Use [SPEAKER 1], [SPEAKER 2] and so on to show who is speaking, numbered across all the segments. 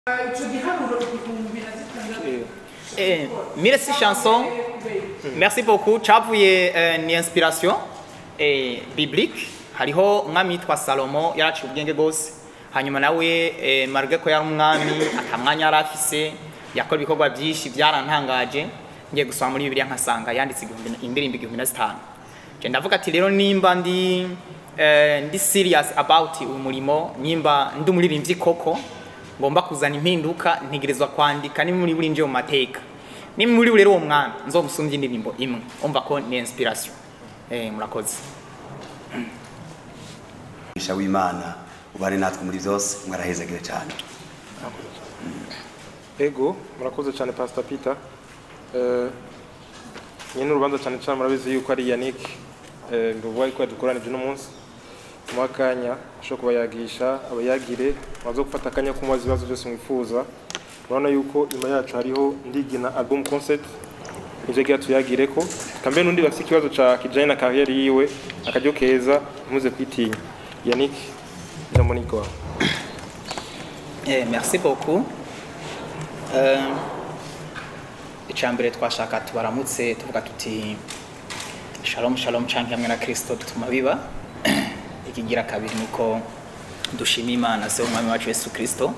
[SPEAKER 1] icyo giharuro igihumbi na zitandatu
[SPEAKER 2] Eh, merci chanson merci beaucoup cyavuye eh, ni inspiration eh, biblique hariho umwami yitwa salomo yaraciye ubwenge bwose hanyuma nawe eh, marge ko yari umwami atamwanya yari afise yakora ibikorwa byinshi byarantangaje ngiye gusoma muri bibiliya nkasanga yanditse igihumbi- indirimbo igihumbi na zitanu Je ndavuga ati rero nimba ndi eh, ndi serious about uyu murimo nimba ndi umuririmbyi koko ngomba kuzana impinduka ntegerezwa kwandika ni muri buri nje mu mateka ni muri rero uwo mwana nzomusumbye indirimbo imwe umva ko ni inspiration eh murakoze
[SPEAKER 3] umugisha w'imana ubane natwe muri byose mwarahezagire cyane
[SPEAKER 4] ego murakoze cyane pastor peter Eh, nyine urubanza cyane cyane murabizi yuko ari yannick eh, nduvuga yuko yadukoranije uno munsi tumuha akanya ashobora kuba yagisha abayagire baza gufata akanya kumubaza ibibazo byose mwifuza urabona yuko inyuma yacu hariho ndigina album concept nivyo gira tuyagire ko kambe n'undi bafite ikibazo ca kijanye na kariyeri yiwe akaryo keza ntimuze kwitinya yannick ijambo ni rwawe
[SPEAKER 2] eh merci beaucoup euh icambere twashaka tubaramutse tuvuga tuti shalom shalom canke hamwe na Kristo dutuma biba ikigira kabiri nuko dushima Imana se umwami wacu Yesu Kristo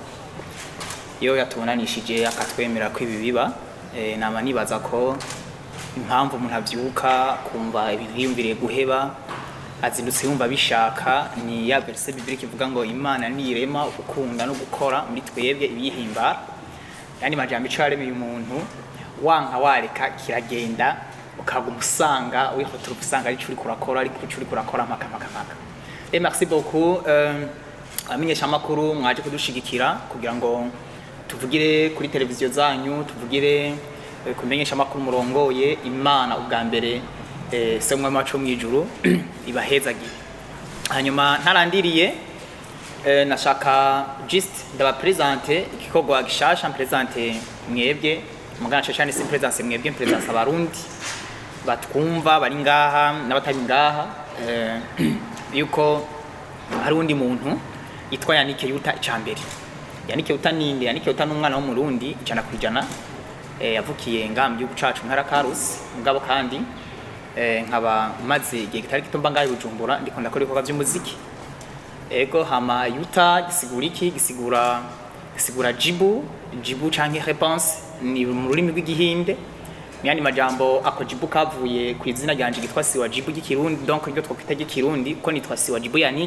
[SPEAKER 2] iyo yatubonanishije akatwemera ko ibi biba eh, nama nibaza ko impamvu umuntu avyuka kumva ibintu yiyumviriye guheba azindutse yumva bishaka ni ya verse biblique ivuga ngo imana nirema gukunda no gukora muri twebwe ibiyihimbara yani majambo ico yaremeye umuntu wanka wareka kiragenda ukaguma usanga wihotora usanga ari curi kurakora ariko curi kurakora mpaka mpaka mpaka et merci beaucoup euh, amenyesha amakuru mwaje kudushigikira kugira ngo tuvugire kuri televiziyo zanyu tuvugire eh, kumenyesha amakuru murongoye imana ubwa mbere eh, se umwami wacu wo mw'ijuru ibahezagire hanyuma ntarandiriye eh, nashaka just ndabapresente igikorwa gishasha mpresente mwebwe mugana cyane si presence mwebwe presence abarundi batwumva bari ngaha n'abatari ngaha eh, yuko hari undi muntu yitwa Yannick Yuta icambere Yannick Yuta ninde Yannick Yuta n'umwana w'umurundi ijana ku ijana eh, yavukiye ngaha mu gihugu cacu ntara Karusi mugabo kandi eh, nkaba maze igihe kitari gito mba ngaha i Bujumbura ndiko ndakora ibikorwa by'umuziki ego hama yuta gisigura iki gisigura gisigura jibu jibu canke réponse ni mu rurimi rw'igihinde myandi majambo ako jibu kavuye ku izina ryanje gitwa siwa jibu ry'ikirundi donc iryo twakwita ry'ikirundi ko nitwa siwa jibu yannick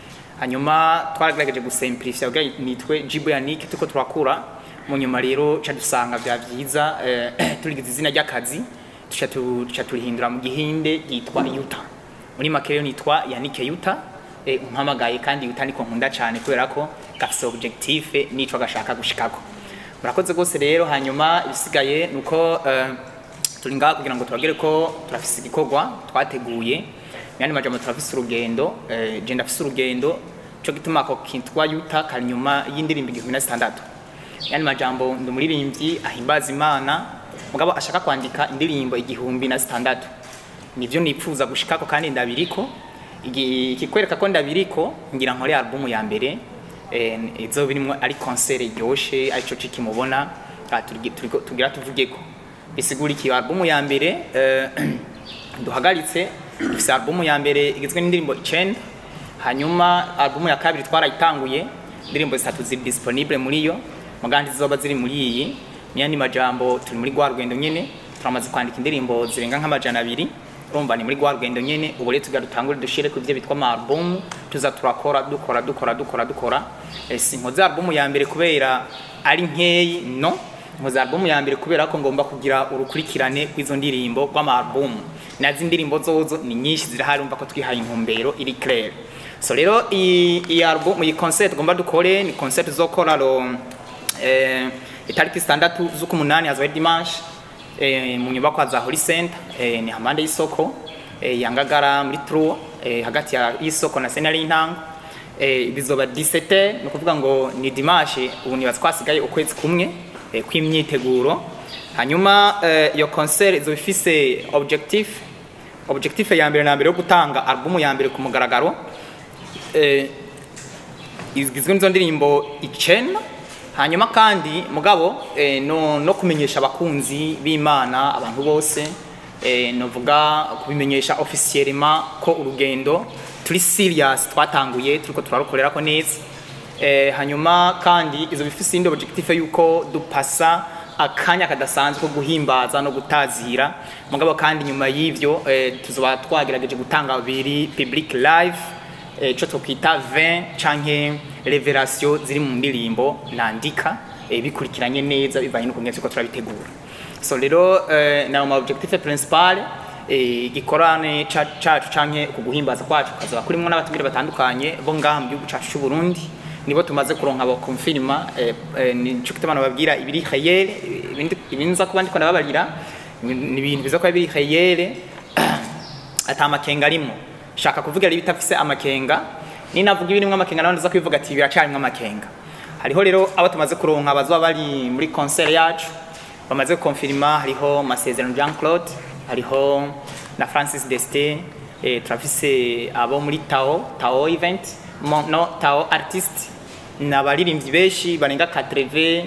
[SPEAKER 2] hanyuma twaragerageje gusimplifya kugira nitwe jibu yannick tuko turakura mu nyuma rero ca dusanga vya vyiza eh, turigize izina ry'akazi tuca tu- tuca turihindura mu gihinde yitwa yuta muri make rero nitwa yannick yuta eh, umpamagaye kandi yuta niko nkunda cyane kubera ko gafise objectif nico gashaka gushikako murakoze rwose rero hanyuma ibisigaye nuko eh, turi ngaha kugira ngo tubagere ko turafise igikorwa twateguye myandi majambo turafise urugendo eh, je ndafise urugendo cyo gituma ako kitwa yuta kanyuma y'indirimbo igihumbi na zitandatu yani majambo ndi umuririmbyi ahimbaza imana mugabo ashaka kwandika indirimbo igihumbi na zitandatu nivyo nipfuza gushikako kandi ndabiriko Igi- ikikwereka ko ndabiriko ngira nkore album ya mbere eh, izo birimwo ari concert iryoshe arico ciki mubona ah, turigi- turiko- tugira tuvugeko bisigura iki album ya mbere eh, duhagaritse dufise album ya mbere igizwe n'indirimbo icenda hanyuma album ya kabiri twarayitanguye indirimbo zitatu ziri disponible muri yo mugandi zizoba ziri muri iyi myandi majambo turi muri rwa rugendo nyene turamaze kwandika indirimbo zirenga nk'amajana abiri urumva ni muri rwa rugendo nyene ubu rero tugira dutangure dushire ku ivyo bitwa ama album tuza turakora dukora dukora dukora dukora Eh, si nkoze album ya mbere kubera ari nkeyi no nkoze album ya mbere kubera ko ngomba kugira urukurikirane rw'izo ndirimbo rw'ama album nazi indirimbo zozo ni nyinshi zirahari umva ko twihaye intumbero iri claire so rero iyi iyi album iyi concert ngomba dukore ni concert zokora ro eh, itariki zitandatu z'ukumunani hazoba ari dimanche eh, mu nyubakwa za Holy Center eh, ni hamande y'isoko eh, yangagara muri Trua eh, hagati ya y'isoko na senari y'intango eh, bizoba 17 ni ukuvuga ngo ni dimanche ubu niba twasigaye ukwezi kumwe eh, kw'imyiteguro hanyuma eh, iyo concert izoba ifise objectif objectif ya mbere na mbere yo gutanga album ya mbere ku mugaragaro eh, igizwe n'izo ndirimbo icenda hanyuma kandi mugabo eh, no, no kumenyesha abakunzi b'imana abantu bose eh, novuga kubimenyesha officiellement ko urugendo turi serious twatanguye turiko turarukorera ko neza eh, hanyuma kandi izo bifise indi objectif yuko dupasa akanya kadasanzwe ko guhimbaza no gutazira mugabo kandi nyuma y'ivyo eh, tuzoba twagerageje gutanga biri public live eh, ico twokwita 20 canke revelation ziri mu ndirimbo nandika eh, bikurikiranye neza bivanye n'ukuntu turiko turabitegura so rero eh, na ma objectif principal eh, igikorane ca- cacu canke ku guhimbaza kwacu kazoba kurimwo n'abatumire batandukanye bo ngaha mu gihugu cacu c'u Burundi nibo tumaze kuronka abo confirma eh, eh, nico kituma babwira ibiri réel ibindi ibinza kuba ndiko ndababarira ni ibintu biza kuba biri réel ata amakenga arimo shaka kuvuga rero bitafise amakenga ni navuga ibirimo amakenga nawe ndaza kwivuga ati biracarimwo amakenga hariho rero abo tumaze kuronka bazoba bari muri concert yacu bamaze confirma hariho Masezerano Jean Claude hariho na Francis Deste eh, turafise abo muri Tao Tao event Mo- no Tao artist n'abaririmbyi benshi barenga 80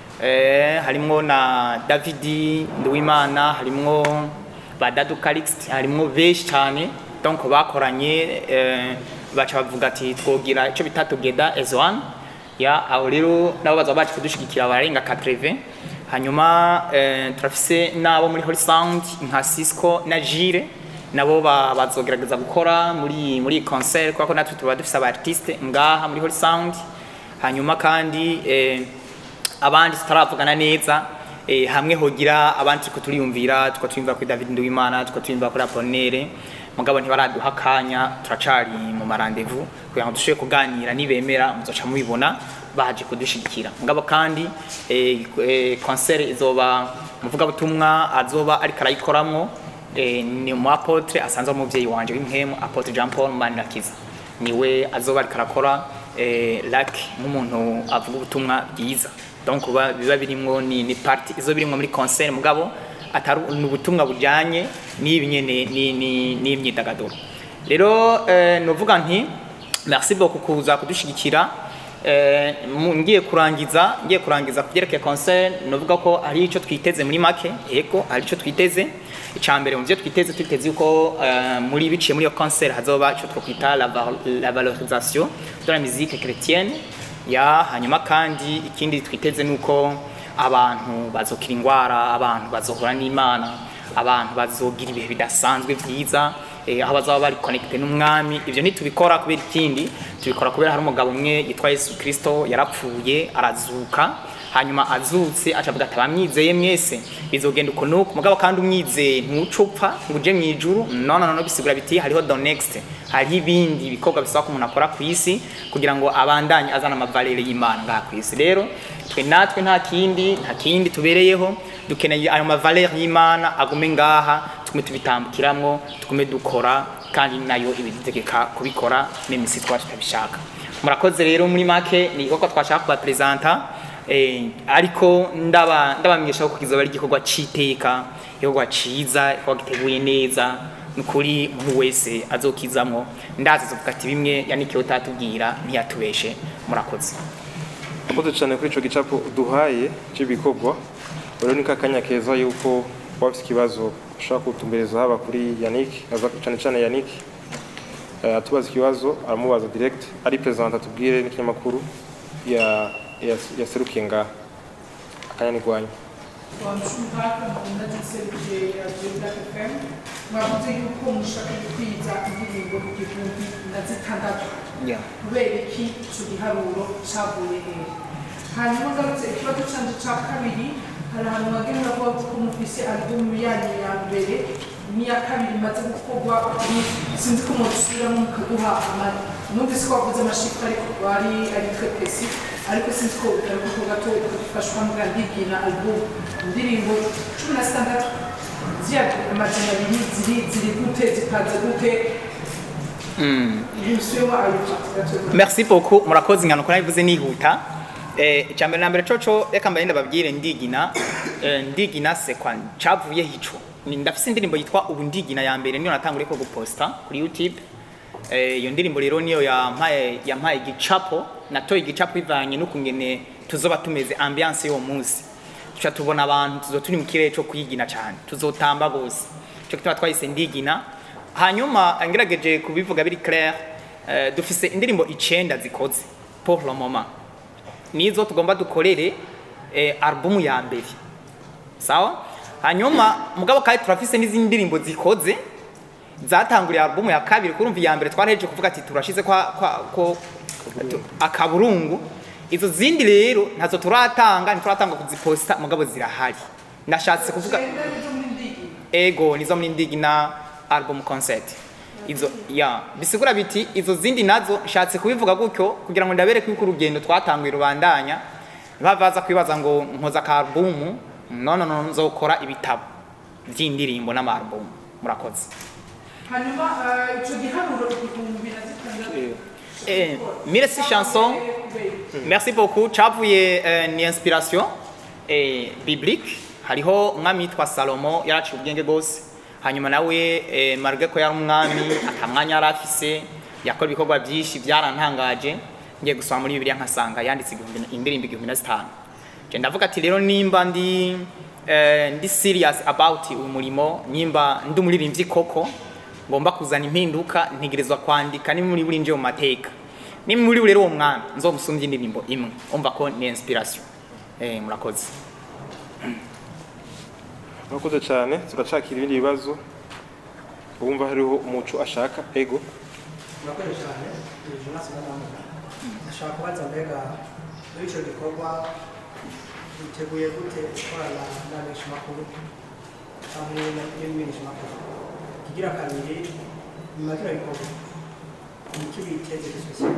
[SPEAKER 2] eh, harimwo na Davidi Nduwimana harimwo ba Dadu Calixte harimwo benshi cyane donc bakoranye eh, baca bavuga ati twogira ico bita together as one ya aho rero nabo baza baje kudushigikira barenga 80 hanyuma eh, turafise nabo muri Holy Sound nka Cisco na Jire nabo ba- bazogerageza gukora muri muri iyi concert kuko natwe tuba dufise aba artiste ngaha muri Holy Sound hanyuma kandi eh, abandi tutaravugana neza eh, hamwe hogira abandi turiko turiyumvira tuko tuyumvira kuri David Nduwimana tuko tuyumvira kuri Apollinaire mugabo ntibaraduha akanya turacari mu marandevu kugira ngo dushobore kuganira nibemera muzoca mubibona baje kudushigikira mugabo kandi eh, eh, concert izoba muvugabutumwa azoba ariko arayikoramwo eh, ni umu apotre asanzwe ari umuvyeyi wanje w'impemu apotre Jean Paul Manirakiza niwe azoba ariko arakora eh, lac nk'umuntu avuga ubutumwa bwiza donc ba- biba birimwo ni, ni parti izo birimwo muri concert mugabo atari ni ubutumwa bujanye n'ibi nyene ni- ni- n'imyidagaduro rero eh, novuga nti merci beaucoup kuza kudushigikira Eh, mu- ngiye kurangiza ngiye kurangiza kubyerekeye concert novuga ko hari ico twiteze muri make yego hari ico twiteze icambere mu byo twiteze twiteze yuko eh, muri biciye muri iyo concert hazoba ico twokwita la, val- la valorisation de la musique chrétienne ya hanyuma kandi ikindi twiteze nuko abantu bazokira ingwara abantu bazohura n'imana abantu bazogira ibihe bidasanzwe byiza eh, aho bazaba bari connecte n'umwami ivyo ntitubikora kubera ikindi tubikora kubera hari umugabo umwe yitwa Yesu Kristo yarapfuye arazuka hanyuma azutse acavuga ati abamwizeye mwese bizogenda uko nuko mugabo kandi umwizeye ntucupfa ngo uje mw'ijuru no no no bisigura biti hariho the next hariho ibindi bikorwa bisaba ko umuntu akora ku isi kugira ngo abandanye azana amavalere y'imana ngaha ku isi rero twe natwe nta kindi nta kindi tubereyeho dukeneye ayo mavalere y'imana agume ngaha tugume tubitambukiramwo tugume dukora kandi nayo ibidutegeka kubikora n'imisi twaba tutabishaka murakoze rero muri make ni igikorwa twashaka kubaperezanta eh, ariko ndaba ndabamenyesha ko kizoba ari igikorwa c'iteka igikorwa ciza igikorwa giteguye neza nukuri umuntu wese azokizamwo ndazi zovuga ati bimwe yanikiye utatubwira ntiyatubeshe murakoze
[SPEAKER 4] Murakoze cyane kuri ico gicapo uduhaye cy'ibikorwa rero ni kakanya keza yuko wafite ikibazo ushaka kutumbereza haba kuri Yannick aza cyane cyane Yannick eh, atubaza ikibazo aramubaza direct ari present atubwire n'ikinyamakuru ya ya- yaserukiye ngaha akanya ni gwanyu
[SPEAKER 1] wamushumaka ndagiserukiye radio Black FM mwavuze yuko mushaka gukwiza indirimbo igihumbi na zitandatu
[SPEAKER 2] yeah.
[SPEAKER 1] kubera iki ico giharuro cavuye hehe hanyuma ngarutse ikibazo canje ca kabiri hari ahantu wagira uravuga ko mufise alubumu yanyu ya mbere n'iya kabiri imaze gukorwa ni- sinzi ko mudusubiramo mukaduha ama- numvise ko wavuze amashifre ariko ari ari très précis ariko sinzi ko ugaruka ko gato ukadufashwa mbwa ndigina alubumu indirimbo cumi na zitandatu ziya amajana abiri ziri ziri gute zipanze gute yusuyemo ayo gato
[SPEAKER 2] merci beaucoup murakoze ingano kuri bivuze nihuta eh icyambere na mbere coco reka mbaye ndababwire ndigina eh, ndigina se kwa cavuye hico ni ndafise indirimbo yitwa ubu ndigina ya mbere niyo natanguriye ko guposta kuri YouTube eh iyo ndirimbo rero niyo yampaye yampaye igicapo natoye igicapo ivanye n'ukungene tuzoba tumeze ambiance y'uwo munsi tuca tubona abantu tuzo turi mu kirere cyo kwigina cyane tuzotamba bose cyo kituma twahise ndigina hanyuma ngerageje kubivuga biri clair eh, dufise indirimbo icenda zikoze pour le moment nizo tugomba dukorere eh, album ya mbere sawa hanyuma mugabo kandi turafise n'izindi ndirimbo zikoze zatanguriye album ya kabiri kurumva iya mbere twaraheje kuvuga ati turashize kwa, kwa ko tu- akaburungu izo zindi rero ntazo turatanga ntituratanga kuziposta mugabo zirahari ndashatse kuvuga
[SPEAKER 1] Icenda nizo muri ndigi
[SPEAKER 2] ego nizo muri ndigi na album concert izo ya bisigura biti izo zindi nazo nshatse kubivuga gutyo kugira ngo ndabereke yuko urugendo twatanguye rubandanya bavaza kwibaza ngo nkoza ka album no no no nzokora ibitabo by'indirimbo n'ama album murakoze
[SPEAKER 1] hanyuma eh, ico giharuro igihumbi na zitandatu
[SPEAKER 2] eh mille six chansons merci beaucoup cavuye eh, ni inspiration eh, biblique hariho umwami yitwa salomo yaraciye ubwenge bwose hanyuma nawe eh, marge ko yari umwami akamwanya yari afise yakora ibikorwa byinshi byarantangaje ngiye gusoma muri bibiliya nkasanga yanditse igihumbi- indirimbo igihumbi na zitanu Je ndavuga ati rero nimba ndi eh, ndi serious about uyu murimo nimba ndi umuririmbyi koko ngomba kuzana impinduka ntegerezwa kwandika ni muri buri nje mu mateka ni muri rero uwo mwami nzomusumbye indirimbo imwe umva ko ni inspiration eh murakoze
[SPEAKER 4] murakoze cyane turacakira ibindi bibazo uwumva hariho umuco ashaka ego
[SPEAKER 5] murakoze cyane ni jonas madamu ashaka kubaza mbega muri icyo gikorwa biteguye gute gukorana n'abamenyeshamakuru hamwe n'ibimenyeshamakuru kigira kabiri nyuma ya kino gikorwa ni iki biteze gisosiyete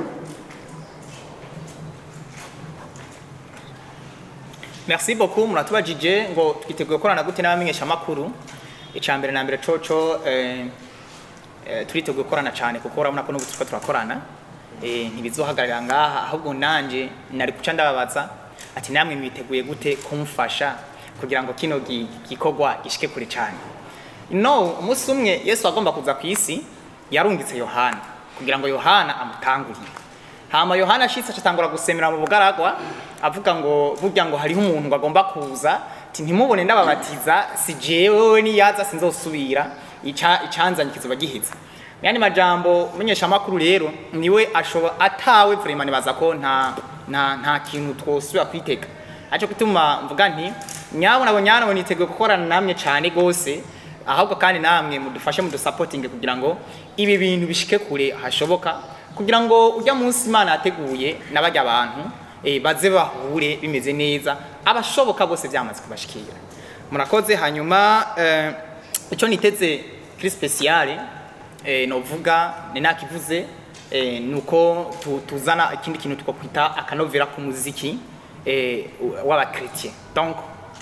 [SPEAKER 2] merci beaucoup muratubajije ngo twiteguye gukorana gute n'abamenyesha makuru icya mbere na mbere coco eh, eh, turiteguye gukorana cyane kuko urabona ko n'ubu turiko turakorana eh, ntibizohagararira ngaha ahubwo nanje nari guca ndababaza ati namwe mwiteguye gute kumfasha kugira ngo kino gi- gikorwa gishike kure cyane no umunsi umwe yesu agomba kuza ku isi yarungitse yohana kugira ngo yohana amutangurire hama yohana ashitse acatangura gusemera mu bugaragwa avuga ngo burya ngo hariho umuntu ngo agomba kuza ati ntimubone ndababatiza si jewe wewe niyaza sinzosubira ica icanzanye kizoba giheze yani majambo umunyeshamakuru rero niwe ashoba atawe vraiment nibaza ko nta nta nta kintu twosubira kwitega aco gutuma mvuga nti nyabo nabo nyana niteguye gukorana namwe cyane gose ahubwo kandi namwe mudufashe mudusapotinge kugira ngo ibi bintu bishike kure hashoboka kugira ngo ujya munsi imana yateguye n'abajya abantu eh, baze bahure bimeze neza abashoboka bose byamaze kubashikira murakoze hanyuma eh, icyo niteze kuri speciale eh, novuga ni nakivuze eh, nuko tu, tuzana ikindi kintu twakwita akanovera ku muziki eh, w'abakritie donc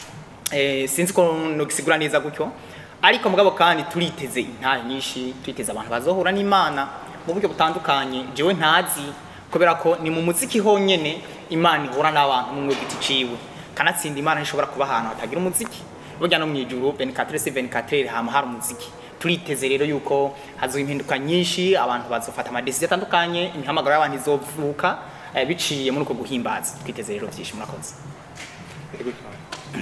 [SPEAKER 2] eh, sinzi ko nogisigura neza gutyo ariko mugabo kandi turiteze intahe nyinshi turiteze abantu bazohura n'imana mu buryo butandukanye jewe ntazi kubera ko ni mu muziki honyene imana ihura n'abantu mu giti ciwe kanatsinda imana ntishobora kuba ahantu hatagira umuziki burya no mw'ijuru 24 sur 24 hama hari umuziki turiteze rero yuko hazoba impinduka nyinshi abantu bazofata amadesiziyo atandukanye imihamagaro y'abantu izovuka eh, biciye muri uko guhimbaza twiteze rero byinshi murakoze
[SPEAKER 4] ego cyane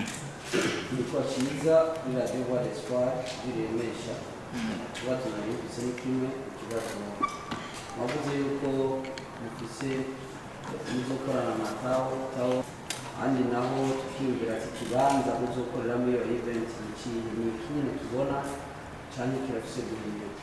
[SPEAKER 6] Nitwa Cyiza kuri radiyo Voix d'Espoir biremesha ikibazo nari mfise ni kimwe ikibazo mwavuze yuko mufise muzokorana na tawo tawo kandi naho tukiyumvira ati ikibanza muzokoreramo iyo event ni ikihe ni iki nyine tubona canke kirafise guhinduka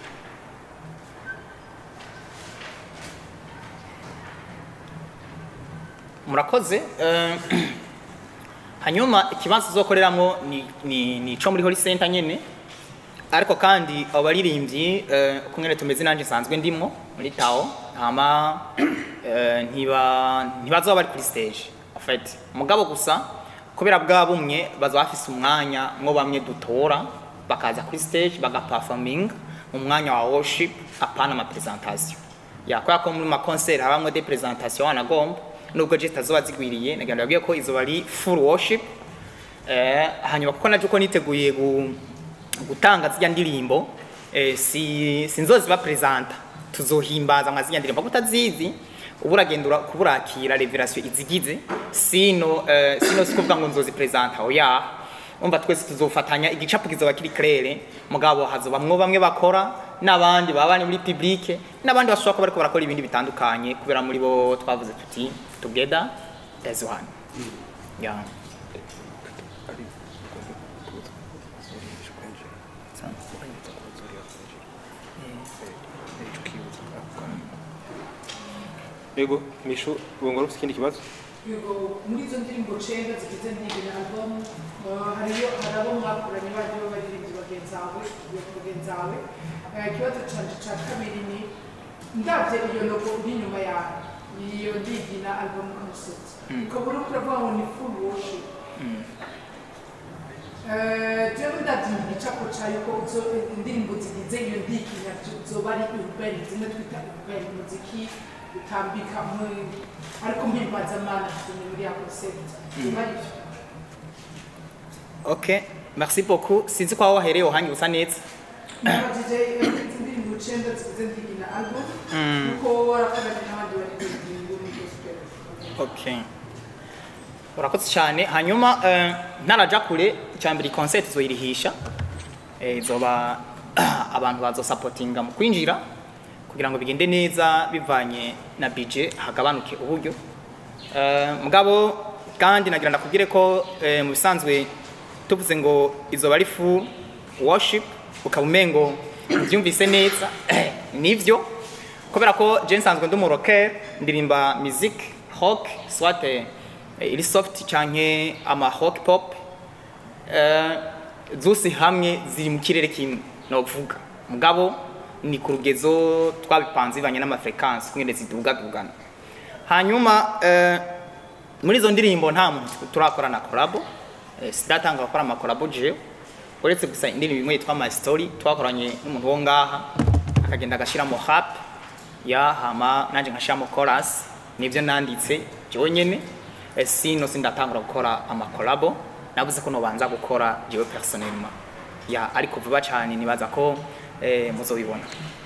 [SPEAKER 2] murakoze eh, hanyuma ikibanza uzokoreramo ni, ni, ni ico muri Holy Center nyene ariko kandi abo baririmbyi eh, uko nyene tumeze nanje nsanzwe ndimwo muri tao hama eh, ntiba ntibazoba bari kuri stage en fait mugabo gusa kubera bwa bumwe bazoba bafise umwanya mwo bamwe dutora bakaza kuri stage bagaperforming mu mwanya wa worship apana ama presentation ya kubera ko muri ma concert habamwe des presentations wanagomba nubwo je zitazoba zigwiriye nagira ngo ndabwiye ko izo bari full worship eh, hanyuma kuko naje uko niteguye gu, gutanga zijya ndirimbo eh, si sinzoziba presenta tuzohimbaza mwa zijya ndirimbo kuko utazizi ubu uragenda ura- kuba urakira revelation izigize sino eh, sino si kuvuga ngo nzozipresenta oya umva twese tuzofatanya igicapo kizoba kiri claire mugabo hazobamwo bamwe bakora n'abandi baba bari muri public n'abandi bashobora kuba bariko barakora ibindi bitandukanye kubera muri bo twavuze tuti together as one yeah.
[SPEAKER 4] yego mishu ubu ngoro ufite ikindi kibazo
[SPEAKER 1] yego muri izo ndirimbo cenda zigize ndibina album uh, hariyo hari abo mwakoranye bagiye babaririmbyi bagenzi bawe bagenzi bawe Eh, ikibazo canje ca kabiri ni ndavye iyo logo iri inyuma yawe iyo ndigina album concept ukaba uriko uravuga ngo ni full worship Eh, jewe ndavye mu gicapo cayo ko uzo- indirimbo zigize iyo ndigina zoba ari urban zimwe twita urban muziki utambika mu- ariko mpimbazamana ni muri ya concept zoba ari ivyo
[SPEAKER 2] okay merci beaucoup sinzi ko aho wahereye uhangi usa neza
[SPEAKER 1] nabajije izi ndirimbo icenda zigize ndigina album nuko warakoranye n'abandi baririmbyi muri gospel
[SPEAKER 2] okay urakoze cyane hanyuma eh, ntaraja kure icyambere concert izoyirihisha eh, izoba abantu bazosapotinga mu kwinjira kugira ngo bigende neza bivanye na budget hagabanuke uburyo Eh, mugabo kandi nagira ndakubwire ko eh, mu bisanzwe tuvuze ngo izoba ari full worship ukaba umengo ubyumvise neza nivyo kubera ko je nsanzwe ndi umurocker ndirimba music rock soit eh, iri soft canke ama rock pop eh, zose hamwe ziri mu kirere kimwe novuga mugabo ni ku rugezo twabipanze bivanye n'amafrequence kumwe zidugagugana hanyuma eh, muri izo ndirimbo nta muntu turakora na collabo eh, sidatanga gukora ama collabo jewe uretse gusa indirimbo imwe yitwa my story twakoranye n'umuntu wo ngaha akagenda agashiramo rap ya hama nanje nkashiramo chorus nivyo nanditse jewe nyene eh, sino sindatangura gukora ama collabo navuze ko nobanza gukora jewe personnellement ya ariko vuba cyane nibaza ko eh, muzobibona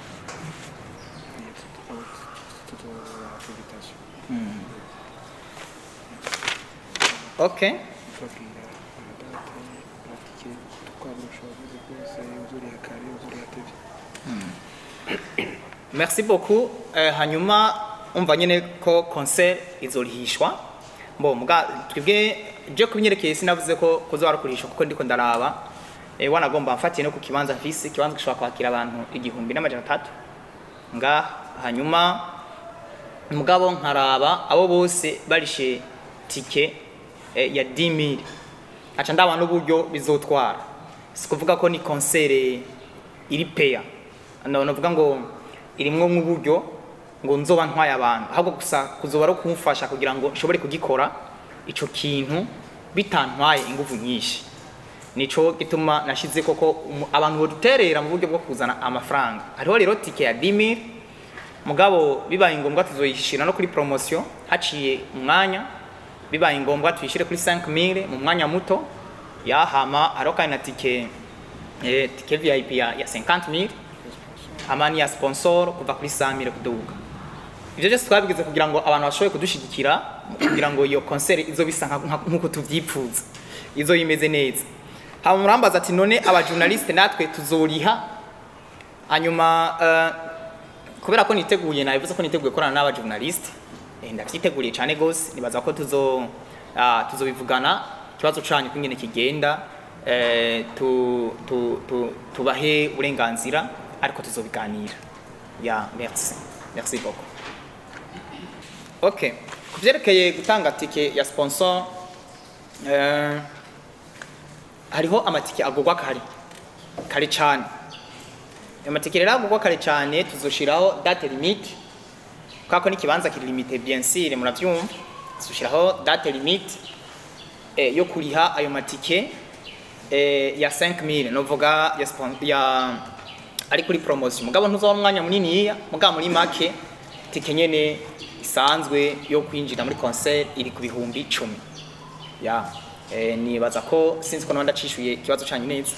[SPEAKER 2] okay
[SPEAKER 4] tubabwira amadate amatike twaburusha abavuze rwose uzuriya kare uzuriya tv
[SPEAKER 2] merci beaucoup eh, hanyuma umva nyene ko concert izorihishwa mbo muga twebwe je kubinyerekeye sinavuze ko kuzoba kurihishwa kuko ndiko ndaraba eh, wanagomba mfatiye no ku kibanza mfise ikibanza gishobora kwakira abantu igihumbi n'amajana atatu nga hanyuma mugabo nkaraba abo bose barishe tike eh, ya 10000 aca ndaba n'uburyo bizotwara si kuvuga ko ni concert iri peya no novuga ngo irimwo nk'uburyo ngo nzoba ntwaye abantu ahubwo gusa kuzoba ari kumfasha kugira ngo nshobore kugikora ico kintu bitantwaye ingufu nyinshi nico gituma nashize koko umu- abantu boduterera mu buryo bwo kuzana amafaranga hariho rero tike ya 10000 mugabo bibaye ngombwa tuzoyishira no kuri promotion haciye umwanya bibaye ngombwa tuyishire kuri 5000 mu mwanya muto yahama hariho kandi na tike eh, tike VIP ya, ya 50000 amani ya sponsor kuva kuri 100000 kuduga ivyo byose twabigize kugira ngo abantu bashobore kudushigikira kugira ngo iyo concert izo bisa nka- nka- nk'uko tuvyipfuza izo imeze neza hama murambaza ati none aba journaliste natwe tuzoriha hanyuma eh, kubera ko niteguye nabivuze ko niteguye korana n'aba journaliste eh, ndavyiteguriye cyane gose nibaza ko tuzo ah, tuzobivugana ikibazo canyu kingene kigenda eh, tu, tu, tu, tubahe uburenganzira ariko tuzobiganira ya merci merci beaucoup okay kuvyerekeye gutanga tike ya sponsor eh, hariho amatike agurwa kare kare cyane ayo matike rero agurwa kare cyane tuzoshiraho date limite kubera ko n'ikibanza kiri limite bien sûr muravyumva tuzoshiraho date limite eh, yo kuriha ayo matike eh, ya 5000 novuga ya, spon- ya ari kuri promotion mugabo ntuzoba umwanya muniniya mugabo muri make tike nyene isanzwe yo kwinjira muri concert iri ku bihumbi icumi ya eh, nibaza ko sinzi ko nabandi acishuye ikibazo canyu neza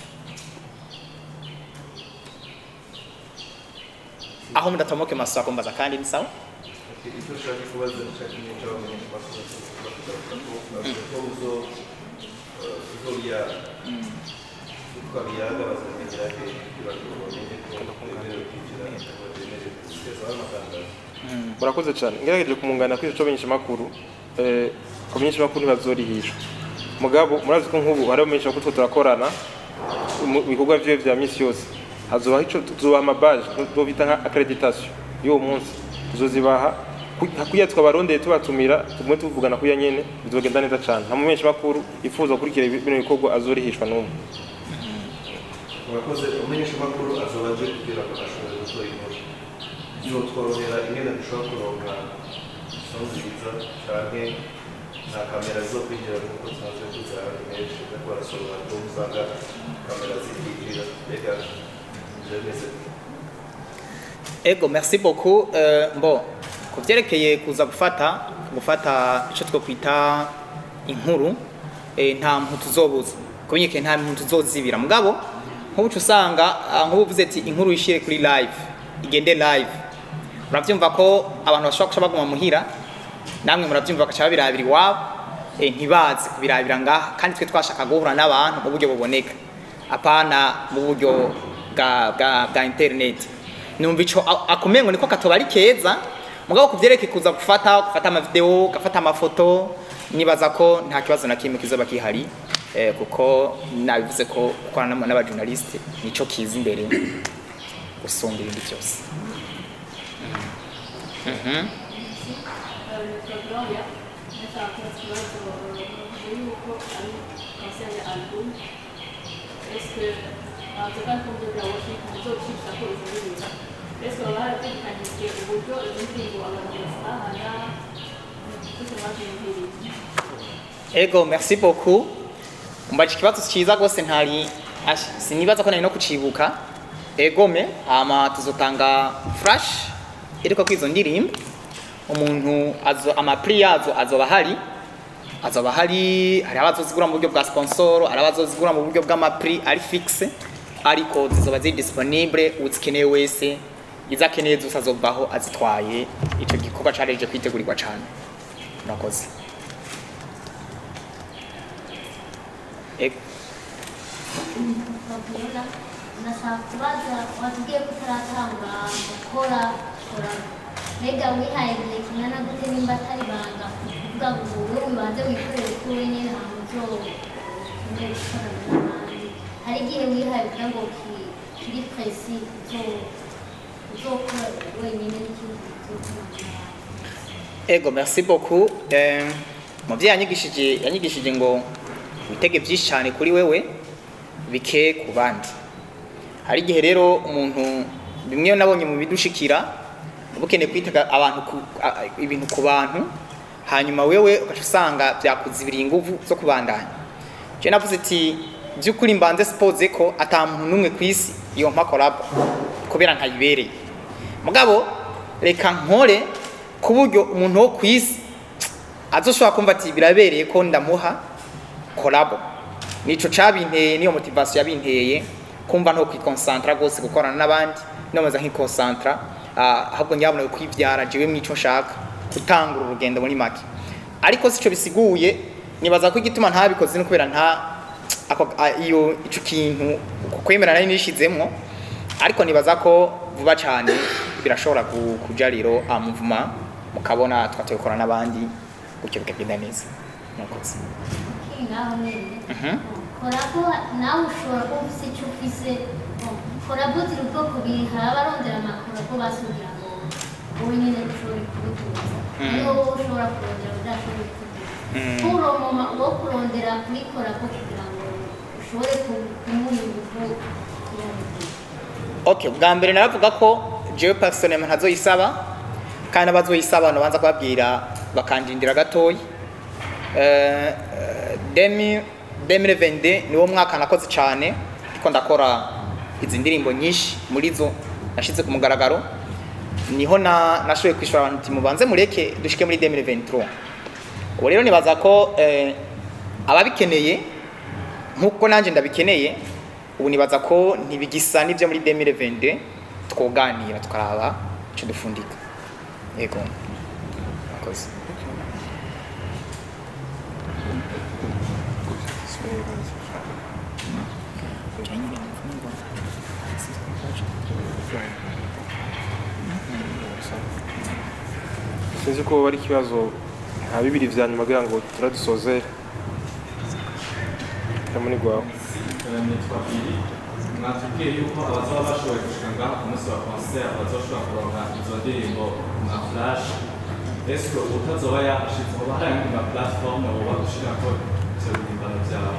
[SPEAKER 2] aho mudatomoke maso akumbaza kandi ni sawa
[SPEAKER 7] icyo ushaka kubaza nshaka n'icyo abamenyesha amakuru bavuga ko uzo uzobyara twabiyaga bazamenyera he kugira ngo bamenye ko bemerewe kwinjira ngo bemerewe kugezaho amatangazo
[SPEAKER 4] murakoze cyane ngerageje kumungana kuri icyo makuru eh kumenyesha makuru ntibazorihishwa mugabo murazi ko nk'ubu hari abamenyesha makuru two turakorana mu bikorwa vyiwe vya misi yose hazobaho ico tuzobaha amabaje tuzobita nka accreditation y'uwo munsi tuzozibaha ku- kuya twabarondeye tubatumira tumwe tuvugana kuya nyene bizogenda neza cane nta mumenyesha makuru yifuza gukurikira bino bikorwa azorihishwa n'umwe
[SPEAKER 7] murakoze umenyesha amakuru azoba aje kugira ngo ashobore gukora inkuru bizotworohera ingene dushobora kuronka isomo nziza canke nta kamera zo kwinjira nk'uko tumaze kuziraba menshi ariko barasoroma ko usanga kamera zikinjira mbega ivyo bimeze gute?
[SPEAKER 2] ego merci beaucoup euh, bon ku byerekeye kuza gufata gufata icyo twakwita inkuru eh, nta muntu tuzobuza kumenyekana nta muntu tuzozibira mugabo nk'ubu uca usanga ah, nk'ubu uvuze ati inkuru yishyire kuri live igende live murabyumva ko abantu bashobora guca baguma muhira namwe murabyumva bagaca babirabira iwabo eh, ntibazi kubirabira ngaha kandi twe twashaka guhura n'abantu mu buryo buboneka apana mu buryo bwa bwa bwa internet numva ico a- akumengo niko katoba ari keza mugabo kuvyerekeye kuza gufata gufata amavideo gafata amafoto nibaza ko nta kibazo na kimwe kizoba kihari eh, kuko nabivuze ko gukorana n'aba- n'abajournaliste nico kiza imbere gusumba ibindi byose Mhm.
[SPEAKER 8] Gloria, nashaka kubaza yuko ari concert ya album est-ce que ntabwo kandi kumva bya worship muzocisha ko izo ndirimbo est-ce que baba barategekanije uburyo izo ndirimbo abantu bazitahana kuko babyumviriye
[SPEAKER 2] ego merci beaucoup umbaje ikibazo cyiza rwose ntari ash- sinibaza ko nari no kucibuka egome hama tuzotanga flash iriko kwizo ndirimbo umuntu azo amapri yazo azoba hari azoba hari hari abazozigura mu buryo bwa sponsor hari abazozigura mu buryo bw'amapri ari fixe ariko zizoba ziri disponible uzikeneye wese izakeneye zose azovaho azitwaye ico gikorwa careje kwitegurirwa cane murakoze Ego.
[SPEAKER 9] Fabiola, nashaka kubaza watubwiye ko utaratanga gukora kora mbega wihaye igihe kingana gute nimba atari banga kuvuga ngo wowe wibanze wikorere ko wenyine ntabwo uzokeneye gukorana n'abandi hari igihe wihaye kugira ngo ki- kiri presi uzo- uzokora wenyine n'ikindi uzokorana n'abandi
[SPEAKER 2] Ego, merci beaucoup. Eh, muvyeyi yanyigishije yanyigishije ngo witege byinshi cyane kuri wewe bike ku bandi. Hari igihe rero umuntu bimwe nabonye mu bidushikira uba ukeneye kwitega abantu ku, a, a- ibintu ku bantu hanyuma wewe ugaca usanga byakuzibiriye inguvu zo kubandanya. Je navuze ati by'ukuri mbanze suppose ko ata muntu n'umwe ku isi yompa collab kubera ntayibereye. Mugabo reka nkore ku buryo umuntu wo ku isi azoshobora kumva ati birabereye ko ndamuha kolabo nico cabinteye niyo motivation yabinteye kumva no kwikonsantra rwose gukorana n'abandi nomeza nk'ikonsantra ah, ahubwo nyabona kwivyara jewe mwico nshaka gutangura urugendo muri make ariko sico bisiguye nibaza ko igituma ntabikoze no kubera nta ako a- iyo ico kintu uko kwemera nari nishizemwo ariko nibaza ko vuba cyane birashobora ku- kuja rero amuvuma mukabona twatoye gukora n'abandi gutyo bikagenda neza murakoze
[SPEAKER 9] kiri ngaho nyine
[SPEAKER 2] Mhm.
[SPEAKER 9] korabo nawe ushobora kuba ufise icyo ufise korabo ziri ubwoko bubiri hari abarondera amakorabo basugira ngo wowe nyine ushobore kubihuza
[SPEAKER 2] Mm.
[SPEAKER 9] niyo wowe ushobora kurondera udashobora kubihuza
[SPEAKER 2] Mm.
[SPEAKER 9] kuroma wo kurondera kuri korabo kugira ngo ushobore ku- kumuha ingufu
[SPEAKER 2] okay bwa mbere naravuga ko jewe personnellement ntazoyisaba kandi abazoyisaba no banza kubabwira bakandindira gatoyi eh eh, demi 2022 niwo mwaka nakoze cyane ariko ndakora izi ndirimbo nyinshi muri zo nashize ku mugaragaro niho na nashoboye kwishura abantu ati mubanze mureke dushike muri 2023 ubu rero nibaza ko eh, ababikeneye nk'uko nanjye ndabikeneye ubu nibaza ko ntibigisa n'ibyo muri 2022 twoganira tukaraba icyo dufundika yego murakoze
[SPEAKER 4] sinzi ko ari ikibazo nka bibiri vya nyuma kugira ngo turadusoze kamuni gwawe
[SPEAKER 10] nitwa Billy mwatubwiye yuko abazaba bashoboye gushika ngaha ku munsi wa concert bazoshobora kuronka izo ndirimbo nka flash ese utazoba yahashitse hoba hari ayandi ma platform woba gushirako ivyo bihimbano vyawe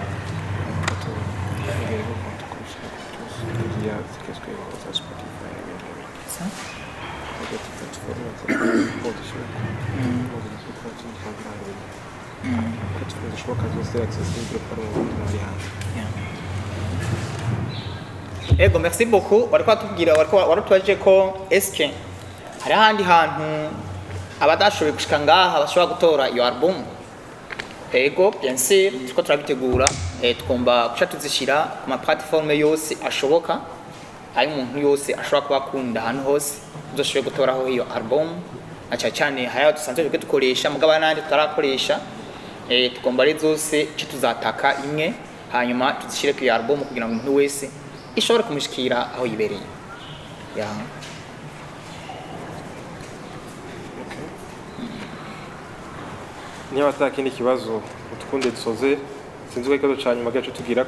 [SPEAKER 2] ego merci beaucoup wariko watubwira wariko warutubajije ko eske hari ahandi hantu abadashoboye gushika ngaha bashobora gutora iyo album ego bien sûr turiko turabitegura eh, tugomba guca tuzishira ku ma platform yose ashoboka ayo umuntu yose ashobora kuba akunda ahantu hose uzoshoboye gutoraho iyo album na cyane cyane hari ayo dusanzwe twebwe dukoresha mugabo n'andi tutarakoresha eh, tugomba ari zose ce tuzataka imwe hanyuma tuzishyire ku iyo album kugira ngo umuntu wese ishobore kumushikira aho yibereye ya
[SPEAKER 4] niba ata kindi kibazo utukunde dusoze sinzi ko ikibazo ca nyuma gacu tugirako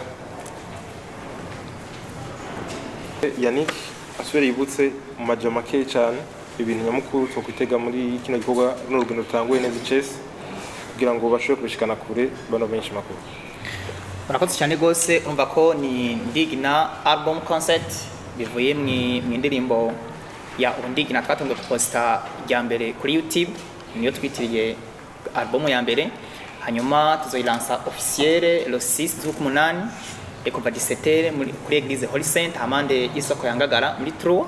[SPEAKER 4] yannick asubire yibutse mu maja make cane ibintu nyamukuru twokwitega muri kino gikorwa runo rugendo rutanguye neza icese kugira ngo bashobore kubishikana kure bano benshi makuru
[SPEAKER 2] murakoze cyane rwose urumva ko ni ndigina album concert bivuye mu mu ndirimbo ya ndigina twatunze kuposita rya mbere kuri youtube niyo twitiriye album ya mbere hanyuma tuzoyilansa officielle le 6 z'ukumunani et kuva 17 muri kuri eglise holy saint hamande y'isoko ya ngagara muri tro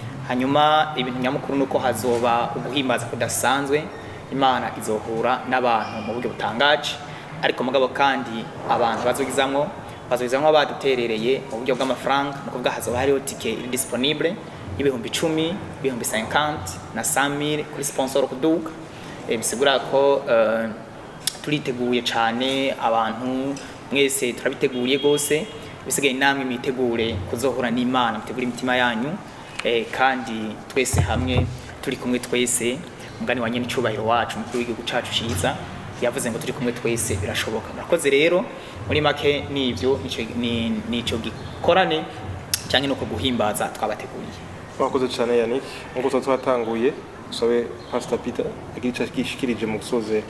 [SPEAKER 2] hanyuma ibintu nyamukuru nuko hazoba uguhimbaza kudasanzwe imana izohura n'abantu mu buryo butangaje ariko mugabo kandi abantu bazogizamwo bazogizamwo baduterereye mu buryo bw'amafaranga ni ukuvuga hazoba hariho tike iri disponible y'ibihumbi icumi ibihumbi 50 na 100 kuri sponsor kuduka e, bisigura ko uh, turiteguye cyane abantu mwese turabiteguye gose bisigaye namwe mwitegure kuzohura n'imana mutegure imitima yanyu eh, kandi twese hamwe turi kumwe twese umugani wa nyene icubahiro wacu mukuru w'igihugu cacu ciza yavuze ngo turi kumwe twese birashoboka murakoze rero muri make nivyo nico- ni- nico gikorane cyangwa nuko guhimbaza twabateguriye
[SPEAKER 4] mwakoze cyane yannick nk'uko tuba twatanguye usabe pastor peter agira icyo gishikirije mu gusoze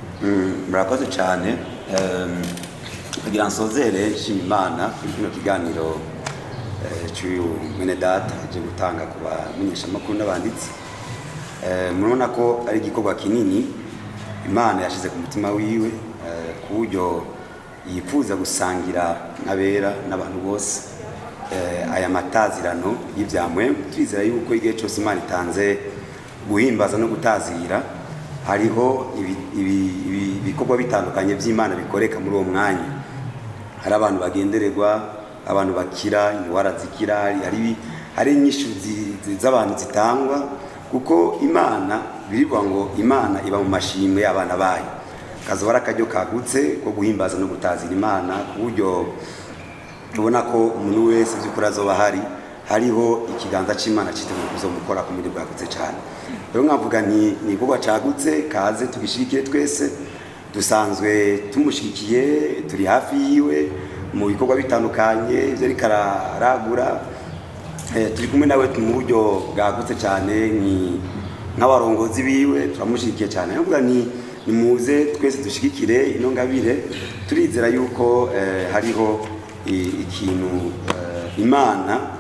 [SPEAKER 3] Mm, murakoze cyane Em, kugira nsozere nshima imana kuri kino kiganiro eh, cy'uyu mwene data aje gutanga ku bamenyeshamakuru n'abanditsi Eh, murabona ko ari igikorwa kinini imana yashyize ku mutima wiwe eh, ku buryo yifuza gusangira n'abera n'abantu bose eh, aya matazirano y'ibyamwe turizera yuko igihe cyose imana itanze guhimbaza no gutazira hariho ibi- ibi- ibi- ibikorwa bitandukanye by'imana bikoreka muri uwo mwanya hari abantu bagendererwa abantu bakira indwara zikira hari- hari ibi- hari inyishu zi- zi- z'abantu zitangwa kuko imana birivuga ngo imana iba mu mashimwe y'abana bayo kazoba ari akaryo kagutse ko guhimbaza no gutazira imana ku buryo tubona ko umuntu wese by'ukuri azoba hari hariho ikiganza cy'imana cyiteguye kuzomukora ku buryo bwagutse cyane rero nkavuga nti ni igikorwa cagutse kaze tugishigikire twese dusanzwe tumushyigikiye turi hafi yiwe mu bikorwa bitandukanye ibyo ariko araragura Eh, turi kumwe nawe mu buryo bwagutse cyane ni nk'abarongozi biwe turamushyigikiye cyane ndavuga ni nimuze twese dushyigikire ino ngabire turizera yuko eh, hariho i- ikintu eh, imana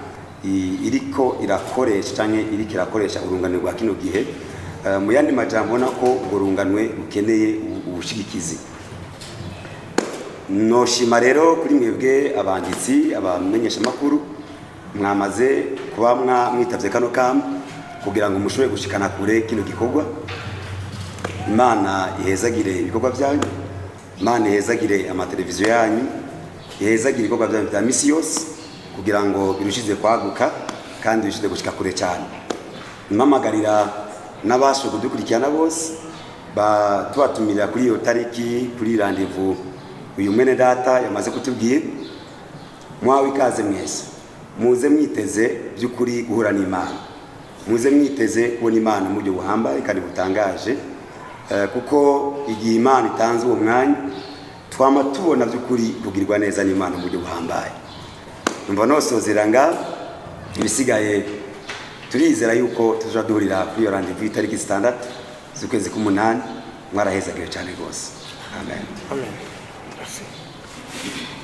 [SPEAKER 3] i- iriko irakoresha cyangwa iriko irakoresha urunganwe rwa kino gihe Eh, mu yandi majambo ubona ko urwo runganwe rukeneye ubu- ubushigikizi noshima rero kuri mwebwe abanditsi abamenyeshamakuru mwamaze kuba mwa- mwitavye kano kamo kugira ngo mushobore gushikana kure kino gikorwa imana ihezagire ibikorwa byanyu imana ihezagire amateleviziyo yanyu ihezagire ibikorwa byanyu bya misi yose kugira ngo birushize kwaguka kandi birushize gushika kure cyane mpamagarira n'abashoboye kudukurikirana bose ba- tubatumira kuri iyo tariki kuri randevu uyu mwene data yamaze kutubwira mwawe ikaze mwese muze mwiteze by'ukuri guhura n'imana muze mwiteze kubona imana mu buryo buhambaye kandi butangaje Eh, kuko igihe imana itanze uwo mwanya twama tubona by'ukuri kugirwa neza n'imana mu buryo buhambaye numva nosozera nga ibisigaye turizera yuko tuzajya duhurira kuri iyo randevu itariki zitandatu z'ukwezi k'umunani mwarahezagiwe cyane rwose amen
[SPEAKER 4] amen Merci.